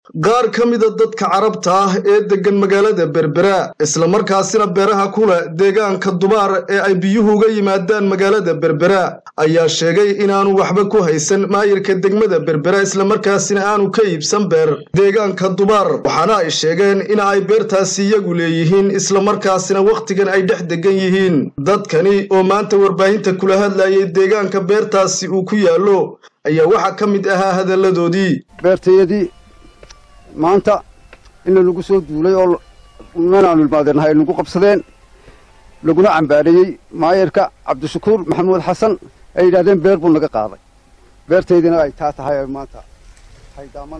qaar ka mida dadka carabta ah ee deggan magaalada berbera islamarkaasina beeraha ku leh deegaanka dubaar ee ay biyuhu uga yimaadaan magaalada berbera ayaa sheegay inaanu waxba ku haysan maayirka degmada berbera islamarkaasina aanu ka iibsan beer deegaanka dubaar waxaana ay sheegeen in ay beertaasi iyagu leeyihiin islamarkaasina wakhtigan ay dhex degan yihiin dadkani oo maanta warbaahinta kula hadlayay deegaanka beertaasi uu ku yaallo ayaa waxaa ka mid ahaa hadalladoodii maanta in lagu soo duulay oo manaanu ilmaadeenahay ay nagu qabsadeen laguna cambaareeyey maayarka cabdishakuur maxamuud xasan ay yidhahdeen beer buu naga qaaday beertaydina ay taa tahay maanta haydaaman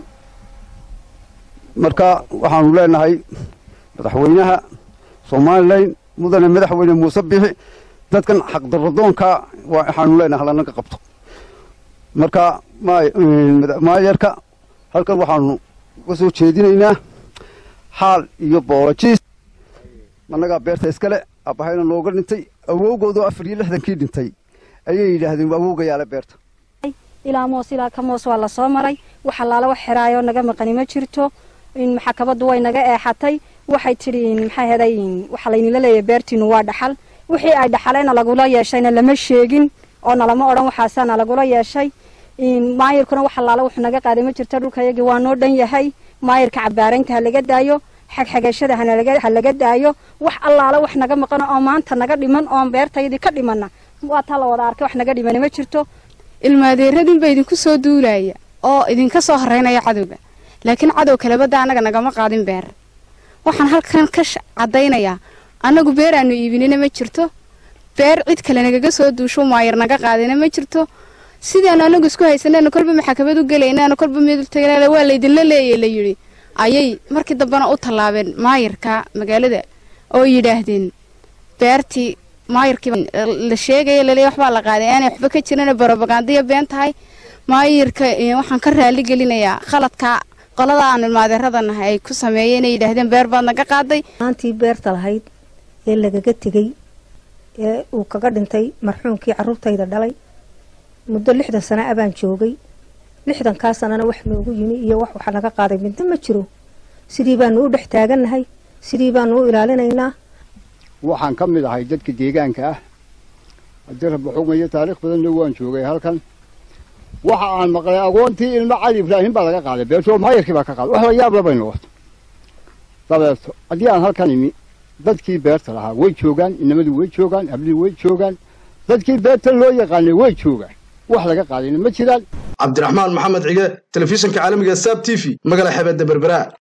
marka waxaanu leenahay madaxweynaha somalilan mudane madaxweyne muuse bixi dadkan xaqdarradoonka waxaanu leenahay halanaga qabto marka maayarka halkan waxaanu uga soo jeedinaynaa xaal iyo boolojiis annagaa beerta iskale abbahayna nooga dhintay awowgoodoo afar iyo lixdankii dhintay ayay yidhaahdeen awowgayaale beerta ilaa moos ilaa ka moos waa la soo maray wax allaala wax xiraayoo naga maqani ma jirto maxakabaddu way naga eexatay waxay tidhi maxaa heday waxaa laynila leeyahay beertiinu waa dhaxal wixii ay dhaxaleena lagula yeeshayna lama sheegin oo nalama odhan waxaasaana lagula yeeshay maayirkuna wax allaala wuxuu naga qaaday ma jirto dhulkayagii waa noo dhan yahay maayirka cabaaraynta ha laga daayo xagxagashada ha laga daayo wax allaala wax naga maqano oo maanta naga dhiman oon beertaydii ka dhimanna waa taa la wada arkay wax naga dhimani ma jirto ilmaadeeradinba idinku soo duulaya oo idinka soo horeynaya cadowga laakiin cadow kalebada annaga nagama qaadin beer waxaan halkan ka caddaynayaa annagu beer aanu iibinina ma jirto beer cid kale nagaga soo duusho maayir naga qaadina ma jirto sidaanu anagu isku haysanayna kolba maxakamad u gelaynaana kolba midultagna waa laydinla leeyay la yidhi ayay markii dambena u tallaabeen maayirka magaalada oo yidhaahdeen beertii maayirkii la sheegaya laleeya waxbaa la qaaday aanay waxba ka jirana barobagandaya been tahay maayirka waxaan ka raali gelinayaa khaladka qolada aanu ilmaadeerada nahay ay ku sameeyeen inay yidhaahdeen beer baad naga qaaday maantii beerta lahayd ee lagaga tegey ee uu kaga dhintay marxuumkii carruurtayda dhalay muddo lixdan sana a baan joogay lixdankaa sanana wax noogu yimi iyo wax waxa naga qaaday midna ma jiro sidii baanu u dhex taagannahay sidii baanu u ilaalinaynaa waxaan ka mid ahay dadka deegaanka ah haddii rabbi xugmayo taariikh badanna waan joogay halkan waxa aan maqlay agoontii ilmo cali ibraahim baa laga qaaday beertoo maayarkii baa ka qaaday wax la yaab labay noqoto dabeeto haddii aan halkan imi dadkii beerta lahaa way joogaan inamadu way joogaan hablii way joogaan dadkii beerta loo yaqaanay way joogaan wax laga qaadayna ma jiraan cabdiraxmaan maxamed cige telefishinka caalamiga saab t v magala xebeedda berbera